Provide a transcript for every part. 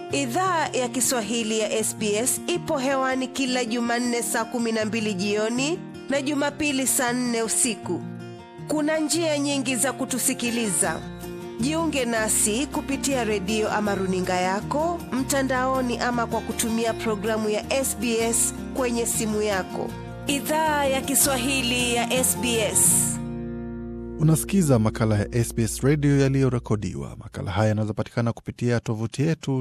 Idhaa ya Kiswahili ya SBS ipo hewani kila Jumanne saa kumi na mbili jioni na Jumapili saa nne usiku. Kuna njia nyingi za kutusikiliza. Jiunge nasi kupitia redio ama runinga yako mtandaoni, ama kwa kutumia programu ya SBS kwenye simu yako. Idhaa ya Kiswahili ya SBS. Unasikiza makala ya SBS redio yaliyorekodiwa. Makala haya yanaweza patikana kupitia tovuti yetu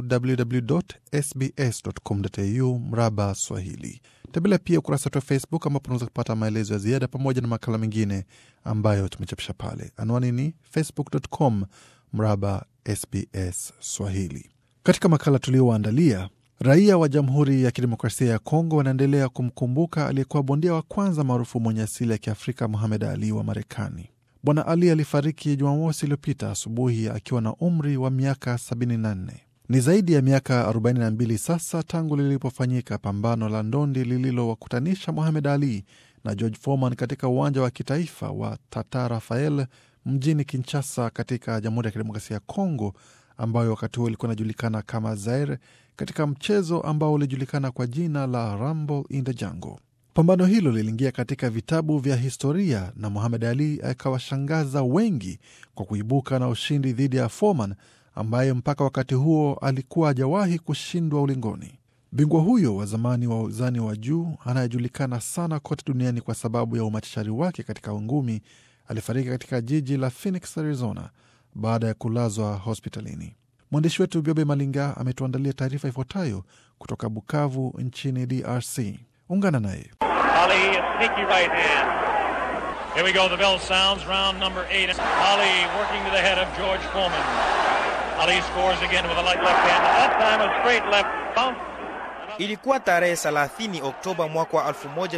www.sbs.com.au mraba Swahili. Tembelea pia ukurasa wetu wa Facebook ambapo unaweza kupata maelezo ya ziada pamoja na makala mengine ambayo tumechapisha pale. Anwani ni facebook.com mraba SBS Swahili. Katika makala tuliowaandalia, raia wa Jamhuri ya Kidemokrasia ya Kongo wanaendelea kumkumbuka aliyekuwa bondia wa kwanza maarufu mwenye asili ya Kiafrika Muhamed Ali wa Marekani. Bwana Ali alifariki Jumamosi iliyopita asubuhi akiwa na umri wa miaka 74. Ni zaidi ya miaka 42 sasa tangu lilipofanyika pambano la ndondi lililowakutanisha Muhamed Ali na George Foreman katika uwanja wa kitaifa wa Tata Rafael mjini Kinshasa katika Jamhuri ya Kidemokrasia ya Kongo, ambayo wakati huo ilikuwa inajulikana kama Zaire, katika mchezo ambao ulijulikana kwa jina la Rumble in the Jungle. Pambano hilo liliingia katika vitabu vya historia na Muhamed Ali akawashangaza wengi kwa kuibuka na ushindi dhidi ya Foreman ambaye mpaka wakati huo alikuwa hajawahi kushindwa ulingoni. Bingwa huyo wa zamani wa uzani wa juu anayejulikana sana kote duniani kwa sababu ya umachachari wake katika ngumi alifariki katika jiji la Phoenix, Arizona baada ya kulazwa hospitalini. Mwandishi wetu Biobe Malinga ametuandalia taarifa ifuatayo kutoka Bukavu nchini DRC. Ungana naye. Ali, sneaky right hand. Here we go. The bell sounds. Round number eight. Ali working to the head of George Foreman. Ali scores again with a light left hand. That time a straight left. Bounce. Ilikuwa tarehe 30 Oktoba mwaka wa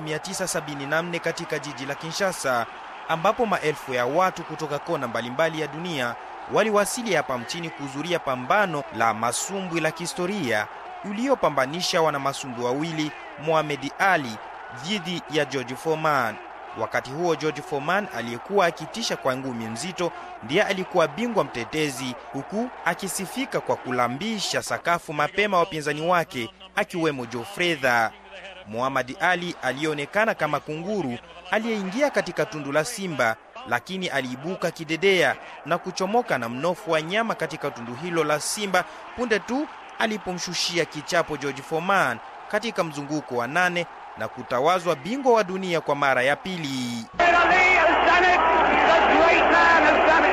1974 katika jiji la Kinshasa, ambapo maelfu ya watu kutoka kona mbalimbali ya dunia waliwasili hapa mchini kuhudhuria pambano la masumbwi la kihistoria uliopambanisha wanamasumbwi wawili Muhammad Ali dhidi ya George Foreman. Wakati huo George Foreman aliyekuwa akitisha kwa ngumi mzito ndiye alikuwa bingwa mtetezi, huku akisifika kwa kulambisha sakafu mapema wapinzani wake akiwemo Joe Frazier. Muhammad Ali aliyeonekana kama kunguru aliyeingia katika tundu la simba, lakini aliibuka kidedea na kuchomoka na mnofu wa nyama katika tundu hilo la simba punde tu alipomshushia kichapo George Foreman katika mzunguko wa nane na kutawazwa bingwa wa dunia kwa mara ya pili. Ali has done it. The great man has done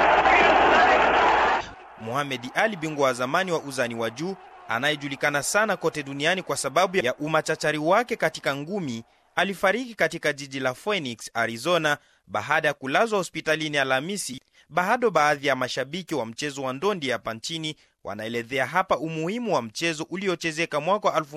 it. Muhammad Ali, bingwa wa zamani wa uzani wa juu anayejulikana sana kote duniani kwa sababu ya umachachari wake katika ngumi, alifariki katika jiji la Phoenix, Arizona baada ya kulazwa hospitalini Alhamisi. Bado baadhi ya mashabiki wa mchezo wa ndondi hapa nchini wanaelezea hapa umuhimu wa mchezo uliochezeka mwaka wa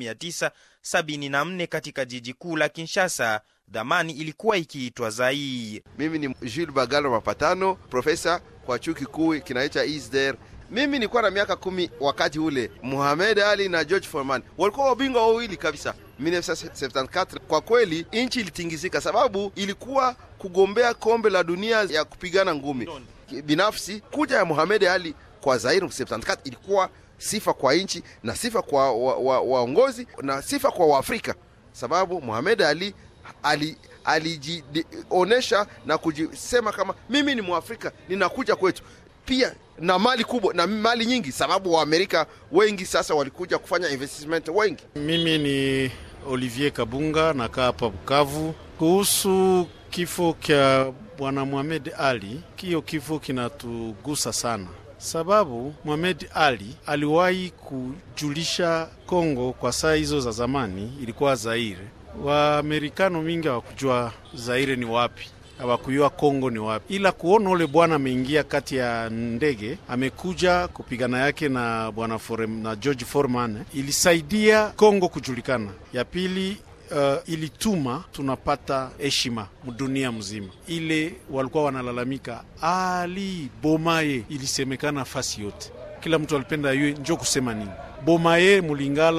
1974 katika jiji kuu la Kinshasa. Dhamani ilikuwa ikiitwa Zaire. Mimi ni Jules Bagalo Mapatano, profesa kwa chuo kikuu kinaitwa ISDER. Mimi nilikuwa na miaka kumi wakati ule Muhammad Ali na George Foreman walikuwa wabingwa wawili kabisa 1974. Kwa kweli nchi ilitingizika, sababu ilikuwa kugombea kombe la dunia ya kupigana ngumi. Binafsi kuja ya Muhammad Ali kwa Zaire 74 ilikuwa sifa kwa nchi na sifa kwa waongozi wa, wa na sifa kwa Waafrika, sababu Muhammad Ali ali alijionesha na kujisema kama mimi ni Mwafrika, ninakuja kwetu pia na mali kubwa na mali nyingi, sababu Waamerika wengi sasa walikuja kufanya investment wengi. Mimi ni Olivier Kabunga, nakaa hapa Bukavu. Kuhusu kifo kya bwana Muhammad Ali, hiyo kifo kinatugusa sana sababu Muhammad Ali aliwahi kujulisha Kongo kwa saa hizo za zamani ilikuwa Zaire. Waamerikano mingi hawakujua Zaire ni wapi, hawakujua Kongo ni wapi, ila kuona ule bwana ameingia kati ya ndege amekuja kupigana yake na bwana na George Foreman ilisaidia Kongo kujulikana. Ya pili uh, ilituma tunapata heshima dunia mzima. Ile walikuwa wanalalamika Ali Bomaye, ilisemekana fasi yote, kila mtu alipenda yue njo kusema nini Bomaye Mulingala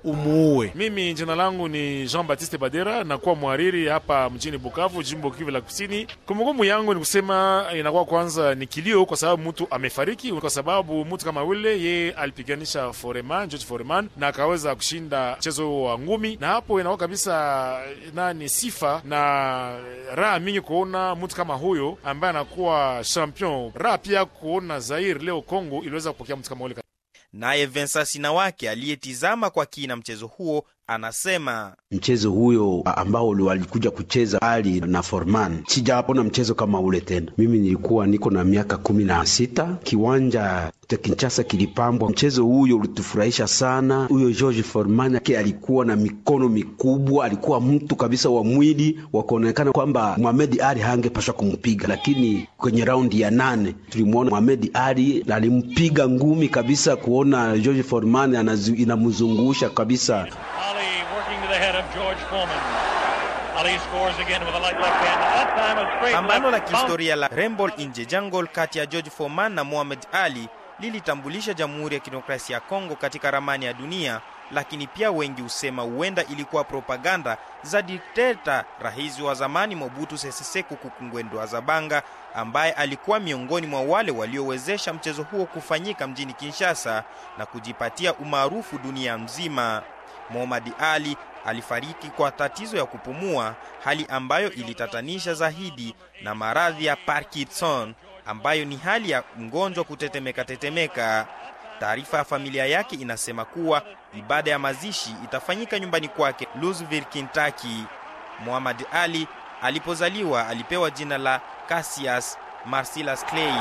umuue. Mimi jina langu ni Jean Baptiste Badera, nakuwa mwariri hapa mjini Bukavu, jimbo Kivu la Kusini. Kumbukumbu yangu ni kusema inakuwa kwanza ni kilio, kwa sababu mtu amefariki, kwa sababu mtu kama ule yeye alipiganisha Foreman, George Foreman na akaweza kushinda mchezo wa ngumi, na hapo inakuwa kabisa nani sifa na raha mingi kuona mtu kama huyo ambaye anakuwa champion. Raha pia kuona Zaire leo Kongo iliweza kupokea mtu kama ule. Naye Vensa Sinawake aliyetizama kwa kina mchezo huo anasema mchezo huyo ambao walikuja kucheza Ali na Forman, sijaona mchezo kama ule tena. Mimi nilikuwa niko na miaka kumi na sita, kiwanja cha Kinshasa kilipambwa. Mchezo huyo ulitufurahisha sana. Huyo George Forman ke alikuwa na mikono mikubwa, alikuwa mtu kabisa wa mwili wa kuonekana kwamba Muhammad Ali hangepashwa kumpiga, lakini kwenye raundi ya nane tulimwona Muhammad Ali alimpiga ngumi kabisa, kuona George Forman inamzungusha kabisa. Ali working to the head of George Foreman. Ali scores again with a light left hand. That time a straight Pambano la left. kihistoria la Rembol Inje Jungle kati ya George Foreman na Muhammad Ali lilitambulisha Jamhuri ya Kidemokrasia ya Kongo katika ramani ya dunia, lakini pia wengi husema huenda ilikuwa propaganda za dikteta rais wa zamani Mobutu Sese Seko Kukungwendo Azabanga, ambaye alikuwa miongoni mwa wale waliowezesha mchezo huo kufanyika mjini Kinshasa na kujipatia umaarufu dunia mzima. Muhammad Ali alifariki kwa tatizo ya kupumua, hali ambayo ilitatanisha zaidi na maradhi ya Parkinson ambayo ni hali ya mgonjwa kutetemeka tetemeka. Taarifa ya familia yake inasema kuwa ibada ya mazishi itafanyika nyumbani kwake Louisville, Kentucky. Muhammad Ali alipozaliwa alipewa jina la Cassius Marcellus Clay.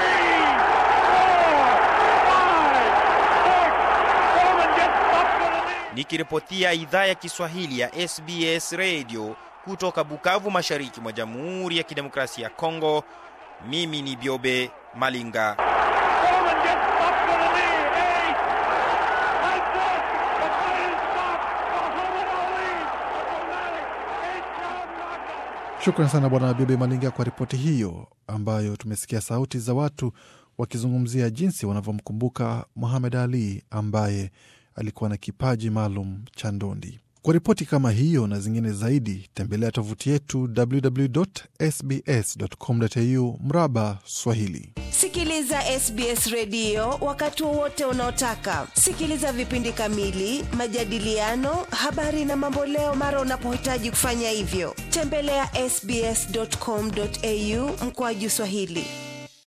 Nikiripotia idhaa ya Kiswahili ya SBS Radio kutoka Bukavu, mashariki mwa Jamhuri ya Kidemokrasia ya Kongo, mimi ni Biobe Malinga. Shukran sana Bwana Bibi Malinga kwa ripoti hiyo, ambayo tumesikia sauti za watu wakizungumzia jinsi wanavyomkumbuka Muhamed Ali ambaye alikuwa na kipaji maalum cha ndondi. Kwa ripoti kama hiyo na zingine zaidi, tembelea tovuti yetu www.sbs.com.au mraba Swahili. Sikiliza SBS redio wakati wowote unaotaka. Sikiliza vipindi kamili, majadiliano, habari na mamboleo mara unapohitaji kufanya hivyo. Tembelea sbs.com.au mkoaju Swahili.